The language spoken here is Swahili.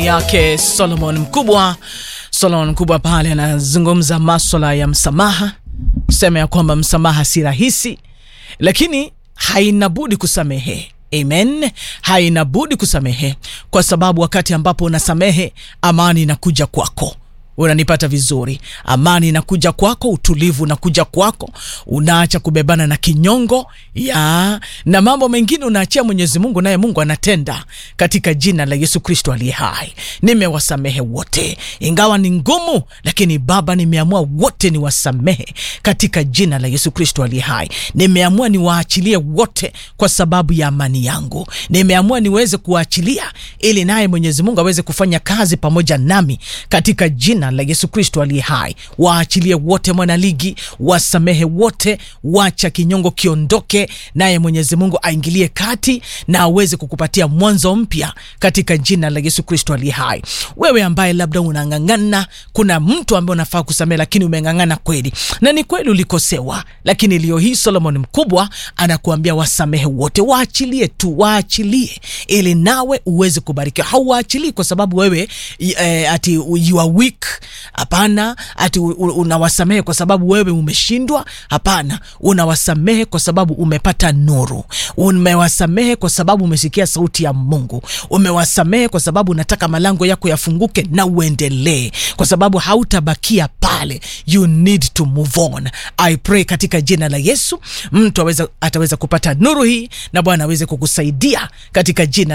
ni yake Solomon Mkubwa. Solomon Mkubwa pale anazungumza maswala ya msamaha, sema ya kwamba msamaha si rahisi, lakini haina budi kusamehe. Amen, haina budi kusamehe, kwa sababu wakati ambapo unasamehe, amani inakuja kwako unanipata vizuri. Amani inakuja kwako, utulivu unakuja kwako, unaacha kubebana na kinyongo ya na mambo mengine, unaachia Mwenyezi Mungu, naye Mungu anatenda katika jina la Yesu Kristo aliye hai. Nimewasamehe wote, ingawa ni ngumu, lakini Baba, nimeamua wote niwasamehe katika jina la Yesu Kristo aliye hai. Nimeamua niwaachilie wote kwa sababu ya amani yangu. Nimeamua niweze kuwaachilia ili naye Mwenyezi Mungu aweze kufanya kazi pamoja nami katika jina la Yesu Kristo aliye hai. Waachilie wote mwanaligi, wasamehe wote, wacha kinyongo kiondoke, naye Mwenyezi Mungu aingilie kati na aweze kukupatia mwanzo mpya katika jina la Yesu Kristo aliye hai. Wewe ambaye labda unang'ang'ana, kuna mtu ambaye unafaa kusamehe, lakini umeng'ang'ana kweli, na ni kweli ulikosewa, lakini leo hii Solomon Mkubwa anakuambia wasamehe wote, waachilie tu, waachilie ili nawe uweze kubarikiwa. Hauwaachilii kwa sababu wewe eh, ati you are weak Hapana, ati unawasamehe kwa sababu wewe umeshindwa. Hapana, unawasamehe kwa sababu umepata nuru. Umewasamehe kwa sababu umesikia sauti ya Mungu. Umewasamehe kwa sababu unataka malango yako yafunguke na uendelee, kwa sababu hautabakia pale. You need to move on. I pray katika jina la Yesu, mtu aweza, ataweza kupata nuru hii na Bwana aweze kukusaidia katika jina